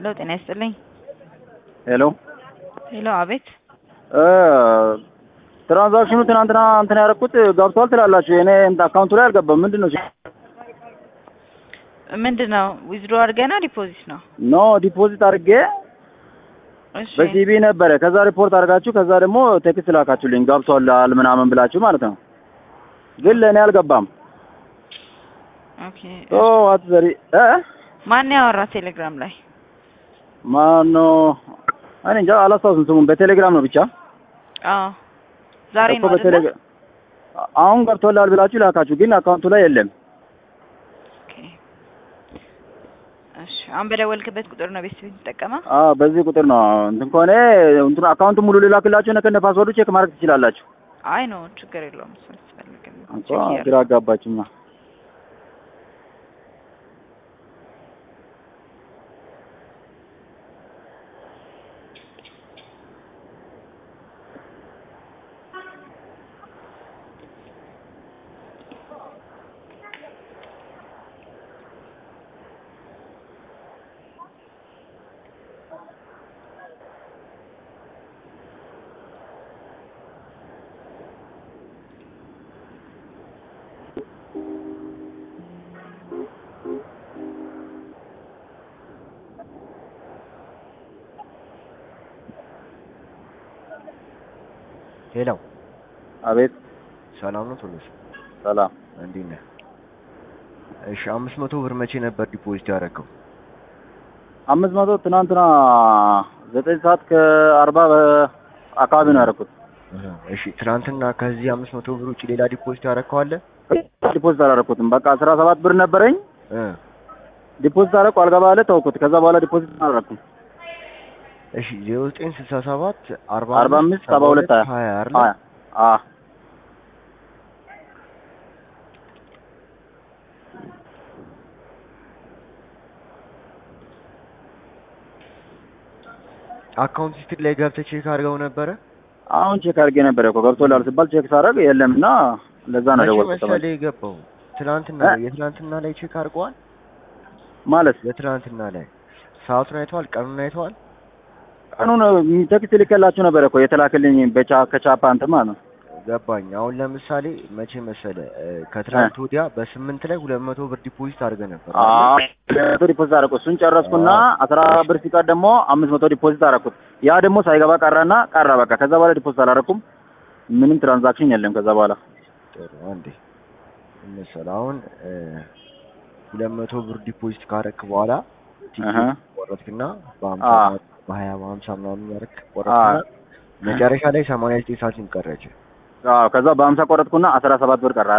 ሄሎ ጤና ይስጥልኝ። ሄሎ ሄሎ አቤት። ትራንዛክሽኑ ትናንትና እንትን ያደረኩት ገብቷል ትላላችሁ። እኔ አካውንቱ ላይ አልገባም። ምንድን ነው? ምንድን ነው ዊዝድሮ አድርገና ዲፖዚት ነው? ኖ ዲፖዚት አድርጌ እሺ በሲቢ ነበረ። ከዛ ሪፖርት አድርጋችሁ ከዛ ደግሞ ቴክስት ላካችሁልኝ ገብቷል ምናምን ብላችሁ ማለት ነው። ግን ለእኔ አልገባም። ኦኬ። ኦ ዋት ዘሪ እ ማን ያወራ ቴሌግራም ላይ? ማኖ እኔ እንጃ አላስታውስም ስሙን። በቴሌግራም ነው ብቻ አዎ ዛሬ እኮ ነው አይደለ? በቴሌግራም አሁን ገብቶላል ብላችሁ ላካችሁ፣ ግን አካውንቱ ላይ የለም። ኦኬ። እሺ አሁን በደወልክበት ቁጥር ነው ቤት የምትጠቀመው? አዎ በዚህ ቁጥር ነው እንትን ከሆነ እንትን አካውንቱ ሙሉ ልላክላችሁ ከነ ፓስወርዱ ቼክ ማድረግ ትችላላችሁ። አይ ነው ችግር የለውም። እሱ አያስፈልግም። እንኳ ቼክ እያደረኩ ግራ አጋባችሁማ። ሄሎ አቤት ሰላም ነው ቶሎስ ሰላም። እንዴት ነህ? እሺ አምስት መቶ ብር መቼ ነበር ዲፖዚት ያደረገው? አምስት መቶ ትናንትና ዘጠኝ ሰዓት ከአርባ አካባቢ ነው ያደረኩት። እሺ ትናንትና ከዚህ አምስት መቶ ብር ውጭ ሌላ ዲፖዚት ያደረገው አለ? ዲፖዚት አላደረኩትም። በቃ አስራ ሰባት ብር ነበረኝ እ ዲፖዚት አደረኩ። አልገባ አለ ተውኩት። ከዛ በኋላ ዲፖዚት አላደረኩም። እሺ ዜሮ ዘጠኝ ስልሳ ሰባት አርባ አርባ አምስት ሰባ ሁለት ሀያ አይደለ? ሀያ አ አካውንት ሂስትሪ ላይ ገብተህ ቼክ አድርገው ነበረ? አሁን ቼክ አድርጌ ነበረ እኮ ገብቶላል ሲባል ቼክ ሳደርግ የለም እና ለዛ ነው መቼ ደወልኩት። መሰለህ የገባው? ትናንትና እ? ላይ የትናንትና ላይ ቼክ አድርገዋል? ማለት የትናንትና ላይ ሰዓቱን አይተዋል? ቀኑን አይተዋል? ቀኑን ቴክስት ልኬላችሁ ነበረ እኮ የተላክልኝ በቻ ከቻፓ እንትን ማለት ነው። ገባኝ። አሁን ለምሳሌ መቼ መሰለ እ፣ ከትናንት ወዲያ በስምንት ላይ ሁለት መቶ ብር ዲፖዚት አድርገህ ነበር አዎ መቶ ዲፖዚት አደረኩት። እሱን ጨረስኩና አስራ ብር ሲቀር ደግሞ አምስት መቶ ዲፖዚት አደረኩት። ያ ደግሞ ሳይገባ ቀረና ቀረ በቃ። ከዛ በኋላ ዲፖዚት አላደረኩም። ምንም ትራንዛክሽን የለም ከዛ በኋላ ጥሩ አንዴ ምን መሰለህ አሁን እ፣ ሁለት መቶ ብር ዲፖዚት ካረክ በኋላ አሀ። ቲኬት ቆረጥክና በሀምሳ አዎ። በሀያ በሀምሳ ምናምን ያረክ ቆረጥክና መጨረሻ ላይ ሰማንያ ዘጠኝ ሳንቲም ቀረች። አዎ ከዛ በሀምሳ ቆረጥኩና አስራ ሰባት ብር ቀረ።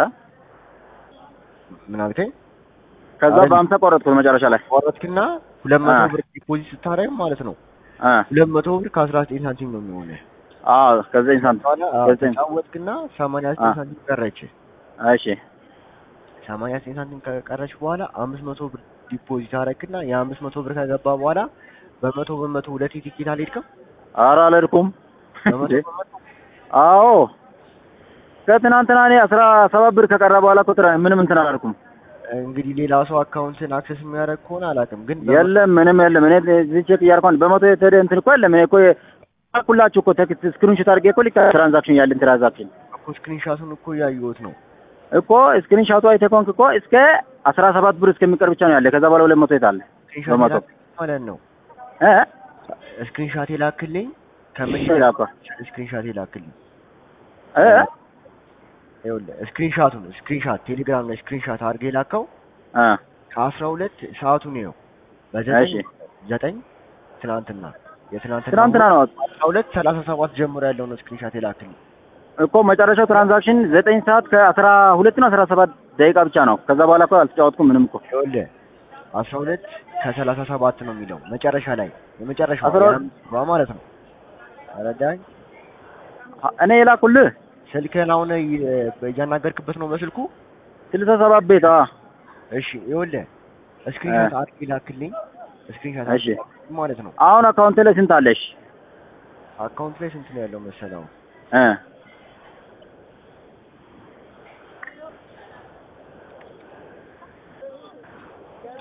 ምን አልከኝ? ከዛ አይደል? በሀምሳ ቆረጥኩት መጨረሻ ላይ ቆረጥክና ሁለት መቶ አ። ብር ዲፖዚት ስታደርግ ማለት ነው እ ሁለት መቶ ብር ከአስራ ዘጠኝ ሳንቲም ነው የሚሆነው። አዎ ከዘጠኝ ሳንቲም በኋላ አዎ፣ ዘጠኝ ተጫወትክና ሰማንያ ዘጠኝ አ። ሳንቲም ቀረች። እሺ ሰማንያ ዘጠኝ ሳንቲም ከቀረች በኋላ አምስት መቶ ብር ዲፖዚት አደረግክና የአምስት መቶ ብር ከገባ በኋላ በመቶ በመቶ ሁለት ቲኬት አልሄድክም? ኧረ አልሄድኩም። በመቶ እንዴ? በመቶ አዎ ከትናንትና እኔ አስራ ሰባት ብር ከቀረ በኋላ እኮ ትራ- ምንም እንትን አላልኩም። እንግዲህ ሌላ ሰው አካውንትን አክሰስ የሚያደርግ ከሆነ አላውቅም፣ ግን የለም ምንም የለም። እኔ እዚህ ቼክ እያልኳን በመቶ የተደ እንትን እኮ የለም። እኔ እኮ ሁላችሁ እኮ ቴክስት ስክሪንሾት አድርጌ እኮ ልክ ትራንዛክሽን ያለን ትራንዛክሽን እኮ ስክሪንሻቱን እኮ እያየሁት ነው። እኮ ስክሪንሾቱ አይተህ ከሆንክ እኮ እስከ አስራ ሰባት ብር እስከሚቀር ብቻ ነው ያለ። ከዛ በኋላ ሁለት መቶ የት አለ ስክሪንሻት በመቶ የላክልኝ ማለት ነው። እ ስክሪንሻት የላክልኝ ከመቼ እሺ ላኳ ስክሪንሻት የላክልኝ እ ይኸውልህ ስክሪንሻቱን ስክሪንሻት ቴሌግራም ላይ ስክሪንሻት አድርገህ የላከው እ ከአስራ ሁለት ሰዓቱን ነው በዘጠኝ እሺ ዘጠኝ ትናንትና የትናንትና ትናንትና ነው አስራ ሁለት ሰላሳ ሰባት ጀምሮ ያለው ነው ስክሪንሻት የላክልኝ። እኮ መጨረሻው ትራንዛክሽን ዘጠኝ ሰዓት ከአስራ ሁለት ነው አስራ ሰባት ደቂቃ ብቻ ነው። ከዛ በኋላ እኮ አልተጫወትኩም ምንም እኮ ይኸውልህ አስራ ሁለት ከሰላሳ ሰባት ነው የሚለው መጨረሻ ላይ የመጨረሻው አስራ ሁለት- የአምስት ብሯ ማለት ነው። ተረዳኸኝ? እኔ የላኩልህ ስልክህን አሁን እ- እያናገርክበት ነው በስልኩ? ስልሳ ሰባት ቤት አ እሺ ይኸውልህ ስክሪንሻት አድርጌ ላክልኝ። ስክሪንሻት እሺ አድርጌ ማለት ነው። አሁን አካውንት ላይ ስንት አለሽ? አካውንት ላይ ስንት ነው ያለው መሰለው? እ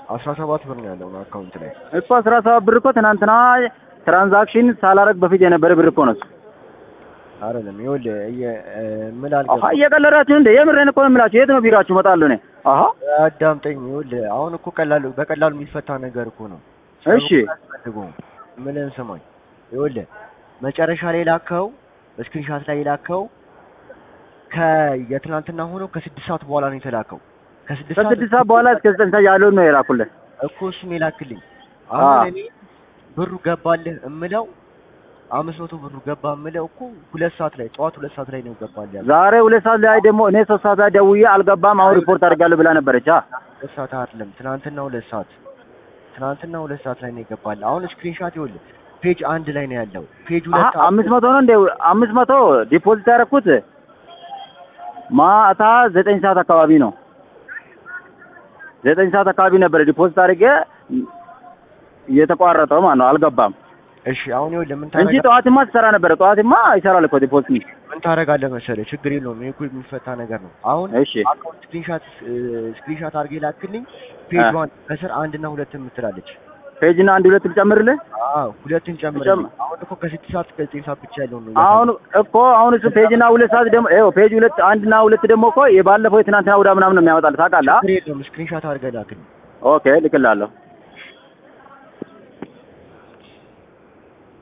አስራ ሰባት ብር ነው ያለው አካውንት ላይ እኮ አስራ ሰባት ብር እኮ ትናንትና ትራንዛክሽን ሳላረግ በፊት የነበረ ብር እኮ ነው። እሱ። አይደለም። ይኸውልህ እየ- እ፣ ምን አሀ አልገባም። እየቀለዳችሁ እንደ የምሬን እኮ ነው የምላችሁ። የት ነው ቢራችሁ? እመጣለሁ እኔ። አሀ አዳምጠኝ። ይኸውልህ አሁን እኮ ቀላሉ በቀላሉ የሚፈታ ነገር እኮ ነው። እሺ አያስፈልገውም። ምንን ስማኝ። ይኸውልህ መጨረሻ ላይ ላከው በስክሪንሻት ላይ የላከው ከየትናንትና ሆኖ ከስድስት ሰዓት በኋላ ነው የተላከው። ከስድስት ከስድስት ሰዓት በኋላ እስከ ዘጠኝ ሰዓት ያለውን ነው የላኩልን። እኮ እሱን የላክልኝ። አ። አሁን እኔ ብሩ ገባልህ እምለው አምስት መቶ ብሩ ገባ እምለው እኮ ሁለት ሰዓት ላይ ጠዋት ሁለት ሰዓት ላይ ነው ገባልህ ያለው። ዛሬ ሁለት ሰዓት ላይ ደግሞ እኔ ሶስት ሰዓት ላይ ደውዬ አልገባም፣ አሁን ሪፖርት አድርጋለሁ ብላ ነበረች። አ ሁለት ሰዓት አይደለም ትናንትና ሁለት ሰዓት ትናንትና ሁለት ሰዓት ላይ ነው የገባልህ። አሁን ስክሪንሻት ይኸውልህ ፔጅ አንድ ላይ ነው ያለው። ፔጅ አሀ ሁለት አምስት መቶ ነው እንደ አምስት መቶ ዲፖዚት ያደረኩት ማታ ዘጠኝ ሰዓት አካባቢ ነው። ዘጠኝ ሰዓት አካባቢ ነበረ ዲፖዚት አድርጌ እየተቋረጠው ማለት ነው። አልገባም እሺ አሁን ይኸውልህ ምን እንጂ ታረጋ ጠዋትማ ትሰራ ነበረ። ጠዋትማ ይሰራል እኮ ዲፖዚት። ምን ታደርጋለህ መሰለህ ችግር የለውም ይሄ እኮ የሚፈታ ነገር ነው። አሁን እሺ አካውንት ስክሪንሻት ስክሪንሻት አድርጌ ላክልኝ። ፔጅ አ። ዋን ከስር አንድ እና ሁለት የምትላለች ፔጅና አንድ ሁለት ልጨምርልህ። አዎ ሁለትን ጨምር። ጨም- አሁን እኮ ከስድስት ሰዓት እስከ ዘጠኝ ሰዓት ብቻ ያለው ነው። አሁን እኮ አሁን እሱ ፔጅና ሁለት ሰዓት ደግሞ ይኸው ፔጅ ሁለት አንድና ሁለት ደግሞ እኮ የባለፈው የትናንትና ውዳ ምናምን ነው የሚያመጣልህ ታውቃለህ? አ? ችግር የለውም ስክሪንሻት አድርገህ ላክልኝ። ኦኬ ልክላለሁ።